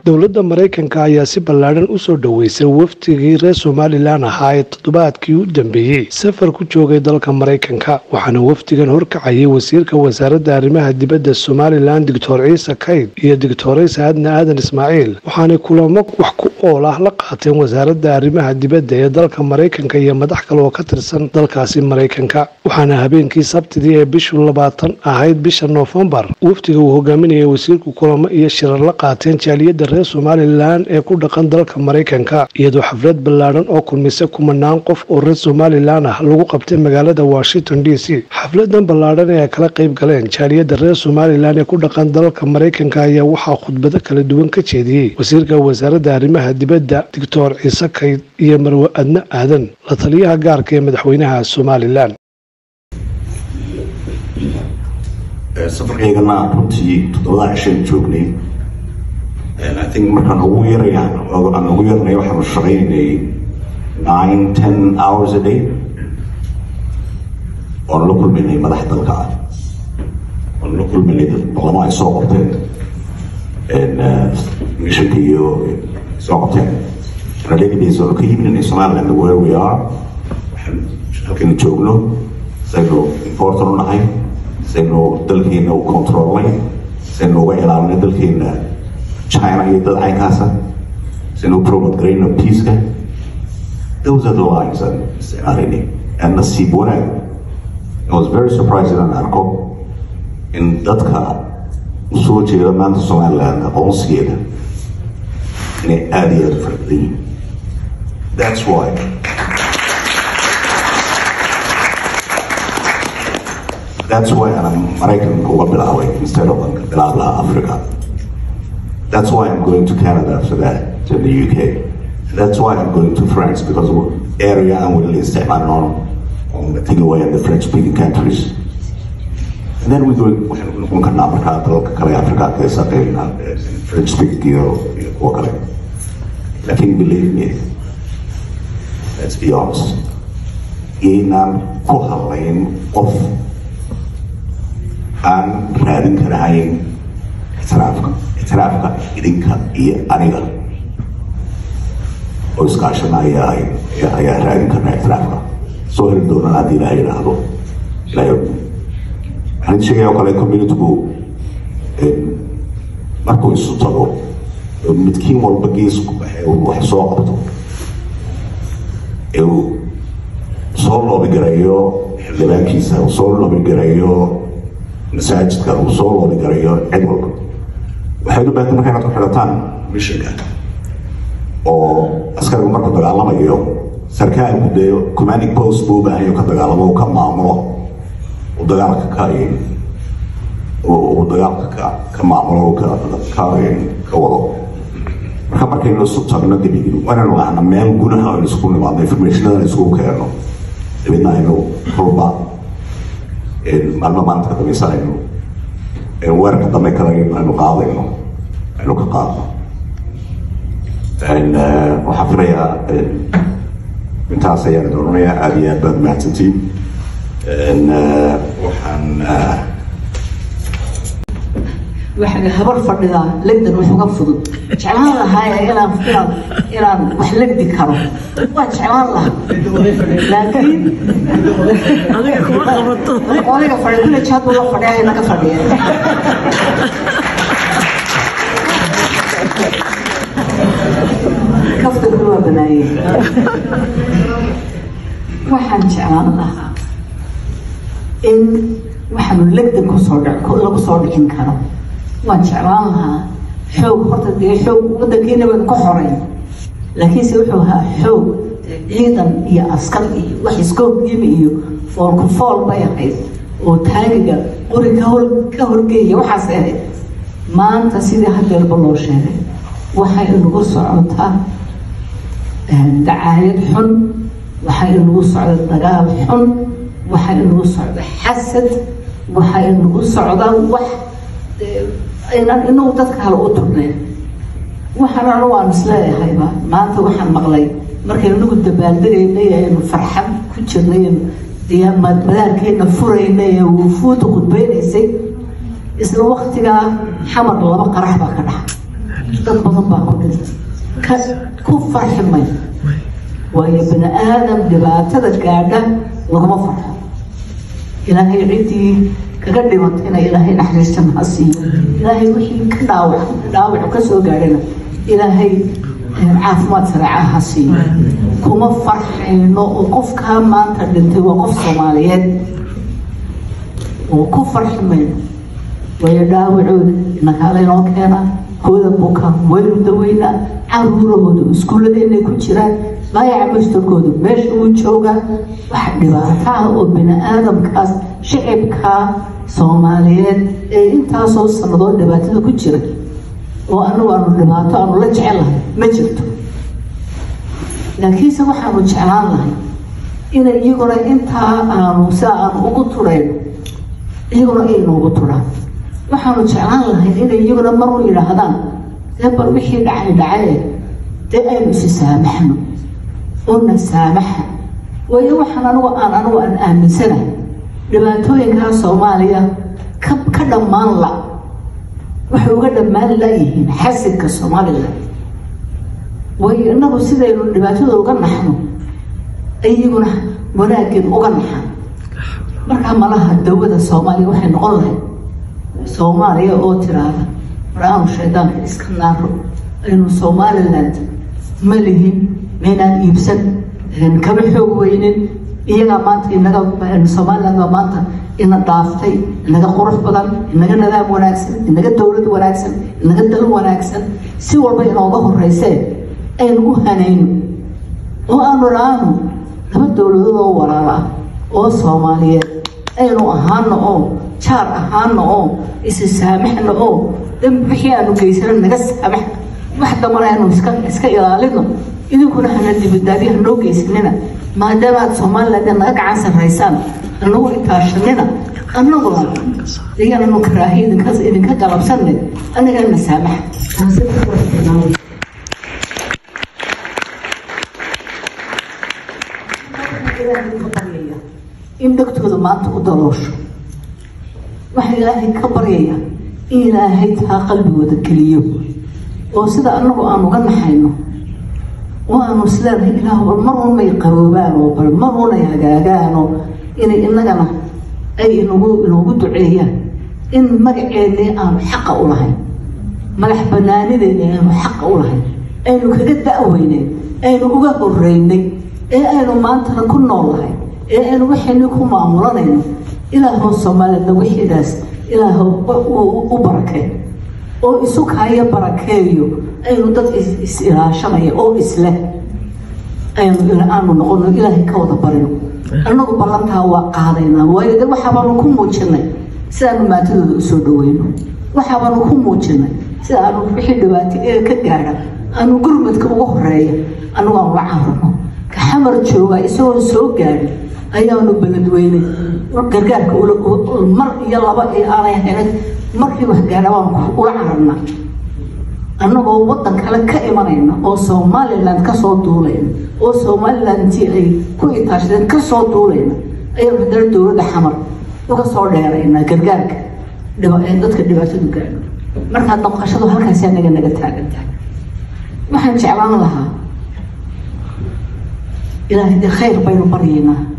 dowladda maraykanka ayaa si ballaadhan u soo dhoweysay wafdigii reer somalilan ahaa ee toddobaadkii u dambeeyey safar ku joogay dalka maraykanka waxaana wafdigan horkacayay wasiirka wasaaradda arrimaha dibadda somalilan doctor ciise kayd iyo doctoraysa adna aadan ismaaciil waxaanay kulamo wax ku ool ah la qaateen wasaaradda arrimaha dibadda ee dalka maraykanka iyo madax kale oo ka tirsan dalkaasi maraykanka waxaana habeenkii sabtidii ee bishu labaatan ahayd bisha noofembar wafdiga uu hogaaminayay wasiirku kulamo iyo shirar la qaateen jaaliyadda reer somalilan ee ku dhaqan dalka maraykanka iyadoo xaflad ballaadhan oo kulmisay kumanaan qof oo reer somalilan ah lagu qabtay magaalada washington d c xafladan ballaadhan ee ay kala qayb galeen jaaliyadda reer somalilan ee ku dhaqan dalka maraykanka ayaa waxaa khudbado kala duwan ka jeediyey wasiirka wasaaradda arrimaha dibadda doctor ciise kayd iyo marwe adne aadan la taliyaha gaarka ee madaxweynaha somalilan safarkaygana runtii toddobada cishan joognay I think markaan ugu yaraya aan ugu yarnay waxaanu shaqaynay nine ten hours a day oon la kulmaynay madax dalka ah oon la kulmaynay boqolamo ay soo qabteen mishanka iyo soo qabteen ralegidays oo ka yimid somaliland where we are waxaan halkan joogno saynu important u nahay saynu dalkeena u controlnay saynu uga ilaalinay dalkeena china iyo dad caynkaasa saynu u promote garayno peaceka those are the lines aan isticmaalayna and nasiib wanaag I was very surprised inaan arko in dadka usoo jeeda maanta somaliland aqoonsigeeda inay aada iyo aada fara badan yihiin that's why That's why I'm American Ugabilaway instead of Bilabla Africa. That's why I'm going to Canada after that, to the UK. That's why I'm going to France because area I'm willing to step on on the thing away in the French speaking countries. And then we go when can Africa, Kale Africa, French speaking or Kale. I think believe me, let's be honest. Inaan ku halayn qof aan raadin karahayn ictiraafka ictiraafka idinka iyo aniga oo iskaashanaya ayaa raadin karna ictiraafka soo heli doonaan haddii ilaha yidhaahdo ilahay waxaan sheegaya oo kale communitygu markuu isu tago midkiin walba geesku wax soo qabto ee uu soo loobigareeyo xildhibaankiisa uu soo loobigareeyo masaajidka uu soo loobigarayo cid walba waxay u baahantay marka inaad ku xidhataan mishinka oo askarigu markuu dagaalamayo sarkaalku dee commanding post buu u baahan yahay ka dagaalamo uu ka maamulo uu dagaalka ka uu dagaalka ka ka maamulo uu ka ka ka wado marka markaynu isu tagno debigin waanaynu lahna meel gudaha aynu isku nimaadno informationadan isugu keenno dabeedna aynu kolba maalmo maanta ka dambaysa aynu weerarka dambe kale aynu qaadayno aynu ka qaadno waxaan filayaa intaas ayaan doonanayaa aada iyo aad baad mahadsantiin waxaan waxaa habar fadhidaa legdan wax uga fudud jeclaan lahaay inaan inaan inaan wax legdi karo waa jeclaan lahaa laakiin adiga kuma qabato odayga fadhiya kulle jaad buu la fadhiya naga fadhiya kaftankuna waa banaayey waxaan jeclaan lahaa in waxaanu legdan kusoo lagu soo dhicin karo waan jeclaan lahaa xoog horta dee xoog waddankiina baynu ka xoreyn laakiinse wuxuu ahaa xoog ciidan iyo askar iyo wax iskoogdiima iyo foolku fool bay ahayd oo taagiga qori ka hor ka horgeeya waxaas ahayd maanta sidii hadeerba loo sheegay waxay inagu socotaa dacaayad xun waxay inagu socda dagaal xun waxay inagu socda xasad waxay inagu socda wax inaan inagu dadka kale u turneen waxaan anu waan isleeyahayba maanta waxaan maqlay markaynu inagu dabaaldegaynay aynu farxad ku jirnay madaalkeena furaynay ee wufuuda khudbaynaysay isla waktigaa xamar laba qarax baa ka dhaxa dad badan baa ku dhintay ka ku farxi may waayo bini aadam dhibaatada gaadha laguma farxo ilaahay ciddii kaga dhimatayna ilaahay naxariistan ha siiyo ilaahay wixii ka dhaawac dhaawac ka soo gaadhana ilaahay caafimaad sareeca ha siiyo kuma farxayno oo qofkaa maanta dhintay waa qof soomaaliyeed oo ku farxi mayno waayo dhaawacooda inakaala inoo keena hooda buka waynu daweynaa caruurahooda iskuulladeennay ku jiraan baayaca mastarkooda meesha uu joogaa wax dhibaato ah oo bini aadamkaas shicibkaa soomaaliyeed ee intaasoo sannadood dhibaatada ku jira oo anagu aanu dhibaato aanu la jecelahay ma jirto laakiinse waxaanu jeclaan lahay inay iyaguna intaa aanu sida aanu ugu turayno iyaguna ay noogu turaan waxaanu jeclaan lahay inay iyaguna mar u yidhaahdaan dee bal wixii dhacay dhacaye dee aynu isi saamaxno oona saamaxa waayo waxaan anigu aan anigu aan aaminsanahay dhibaatooyinkaa soomaaliya ka ka dhammaan la waxay uga dhammaan layihiin xasidka somalilan waayo inagu sidaynu dhibaatada uga naxno iyaguna wanaaggeed uga naxan markaa malaha dawada soomaaliya waxay noqon lahayd soomaaliya oo tiraahda war aanu shaydaanka iska naaro aynu somaliland ma lihin maynaan iibsan kama xoog weynin iyagaa maanta inaga somaliland baa maanta ina dhaaftay inaga qurux badan inaga nadaam wanaagsan inaga dowlad wanaagsan inaga dal wanaagsan si walba inooga horeysee aynu u hanayno oo aanu dhaano laba dowladood oo walaal ah oo soomaaliyeed aynu ahaano oo jaar ahaano oo isi saamaxno oo dambi wixii aanu geysano naga saamax wax dambana aynu iska iska ilaalino idinkuna hana dibadaadi hanoo geysanina maadaama aad somaliland naga gacan sarraysaan anagu itaashanina anaguna iyaananu karaahiya idinka idinka galabsanay anigana saamaxa in dhegtooda maanta u daloosho waxaa ilaahay ka baryaya in ilaahay taa qalbigooda geliyo oo sida anagu aan uga naxayno oo aanu isleenahay ilaah bal mar unmay qaboobaan oo bal mar unay hagaagaanoo inay inagana ay inagu inoogu duceeyaan in magaceennii aanu xaqa u lahayn madax banaanideeni aynu xaqa u lahayn aynu kaga da'weynay aynu uga horeynay ee aynu maantana ku nool lahay ee aynu waxayni ku maamulanayno ilaahoo soomaalida wixiidaas ilaahw u barakay oo isu kaayo barakeeyo aynu dad is-ilaashanaya oo isleh aanu noqono ilaahay ka wada barino annagu ballantaa waa qaadaynaa waayo de waxaabaanu ku muujinay sidaanu maantadooda usoo dhaweyno waxaabaanu ku muujinay sida aanu wixii dhibaato ee ka gaadha aanu gurmadka ugu horeeya anagu aanu la cararno ka xamar jooga isagoo soo gaadhin ayaanu beledweynay gargaarka mar iyo laba ee aanay ahayn markii wax gaadha baanu ula cararna annagoo waddan kale ka imanayna oo somaliland kasoo duulayna oo somaliland intii ay ku itaashadeen kasoo duulayna ayaynu haddana dowladda xamar uga soo dheeraynaa gargaarka dadka dhibaatadu gaadho markaa damqashadu halkaasi anaga naga taagantahay waxaan jeclaan lahaa ilaahay dee khayr baynu baryaynaa